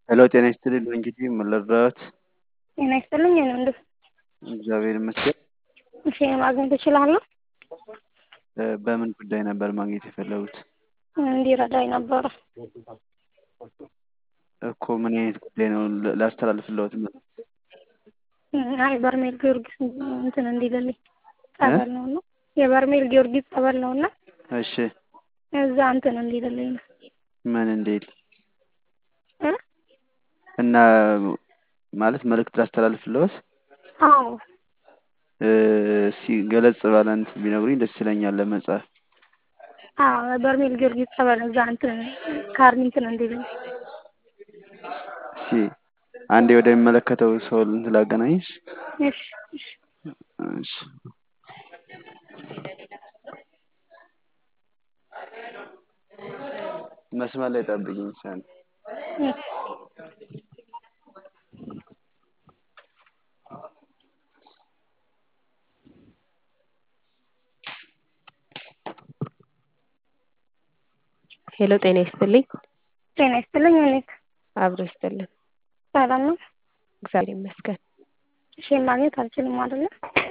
ሄሎ ጤና ይስጥልኝ እንግዲህ ምን ልርዳዎት? ጤና ይስጥልኝ የኔ ወንድም። እግዚአብሔር ይመስገን። እሺ ማግኘት እችላለሁ? እ በምን ጉዳይ ነበር ማግኘት የፈለጉት? እንዲረዳኝ ነበረ። እኮ ምን አይነት ጉዳይ ነው ል- ላስተላልፍልዎት? አይ በርሜል ጊዮርጊስ እንትን እንዲልልኝ ጸበል ነው እና የበርሜል ጊዮርጊስ ጸበል ነው እና እሺ እዛ እንትን እንዲልልኝ ነው ምን እንዴት እ እና ማለት መልእክት ላስተላልፍልዎት? አዎ እ እስኪ ገለጽ ባለ እንትን ቢነግሩኝ ደስ ይለኛል ለመጻፍ። አዎ በርሜል ጊዮርጊስ ጸበል እዛ እንትን ካርድ እንትን እንዲልልኝ እስኪ አንዴ ወደሚመለከተው ሰው እንትን ላገናኝሽ። እሺ እሺ እሺ መስመር ላይ ጠብቂኝ እስኪ አንዴ። እሺ ሄሎ ጤና ይስጥልኝ። ጤና ይስጥልኝ እኔት አብሮ ይስጥልን። ሰላም ነው? እግዚአብሔር ይመስገን። እሺ ማግኘት አልችልም አይደለ?